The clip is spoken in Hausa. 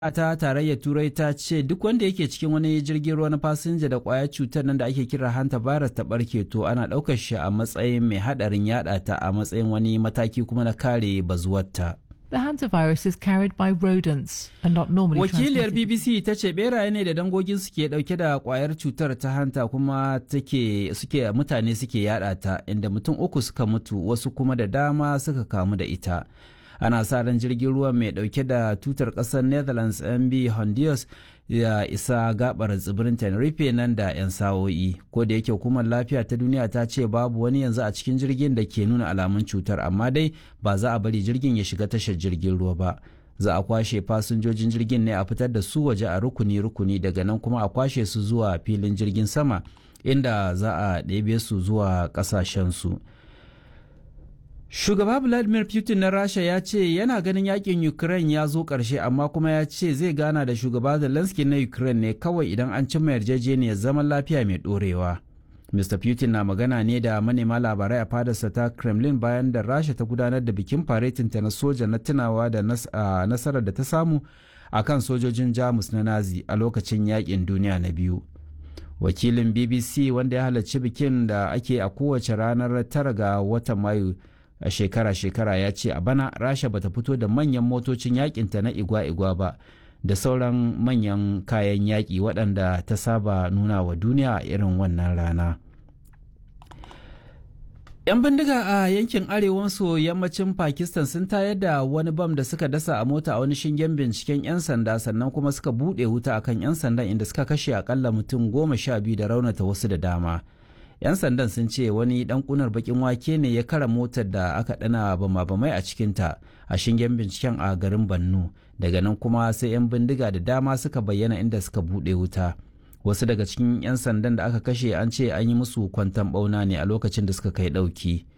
ta tarayyar turai ta ce duk wanda yake cikin wani jirgin ruwa na fasinja da kwayar cutar nan da ake kira hanta virus ta barke to ana ɗaukar shi a matsayin mai haɗarin yada ta a matsayin wani mataki kuma na kare bazuwarta. The hantavirus is carried by rodents and not normally Wakiliyar transmitted. BBC ta ce beraye ne da dangogin suke dauke da kwayar cutar ta hanta kuma take suke mutane suke yada ta inda mutum uku suka mutu wasu kuma da dama suka kamu da ita. Ana sa ran jirgin ruwa mai dauke da tutar kasar Netherlands MB Honduras ya isa gabar tsibirin Tenerife nan da 'yan sa'o'i. Ko da yake hukumar lafiya ta duniya ta ce babu wani yanzu a cikin jirgin da ke nuna alamun cutar amma dai ba za a bari jirgin ya shiga tashar jirgin ruwa ba. za a kwashe fasinjojin jirgin ne a fitar da su waje a rukuni-rukuni daga nan kuma a kwashe su zuwa filin jirgin sama inda za a ɗebe su zuwa ƙasashensu. Shugaba Vladimir Putin na Rasha ya ce yana ganin yakin Ukraine ya zo ƙarshe amma kuma ya ce zai gana da shugaba Zelensky na Ukraine ne kawai idan an cimma yarjejeniyar zaman lafiya mai ɗorewa. Mr. Putin na magana ne da manema labarai a fadarsa ta Kremlin bayan da Rasha ta gudanar da bikin faretinta na soja na tunawa da nasarar da ta samu a kan sojojin Jamus na Nazi a lokacin yakin duniya na biyu. Wakilin BBC wanda ya halarci bikin da ake a kowace ranar tara ga watan Mayu a shekara-shekara ya ce a bana Rasha bata fito da manyan motocin yakinta na igwa-igwa ba. da sauran manyan kayan yaƙi waɗanda ta saba nuna wa duniya a irin wannan rana. 'Yan bindiga a yankin arewa maso yammacin Pakistan sun tayar da wani bam da suka dasa a mota a wani shingen binciken 'yan sanda sannan kuma suka buɗe wuta akan 'yan sandan inda suka kashe akalla mutum goma sha biyu da raunata wasu da dama. 'Yan sandan sun ce wani ɗan kunar bakin wake ne ya kara motar da aka ɗana bama-bamai a cikinta a shingen binciken a garin Bannu. daga nan kuma sai 'yan bindiga da dama suka bayyana inda suka buɗe wuta wasu daga cikin 'yan sandan da aka kashe an ce an yi musu kwantan ɓauna ne a lokacin da suka kai ɗauki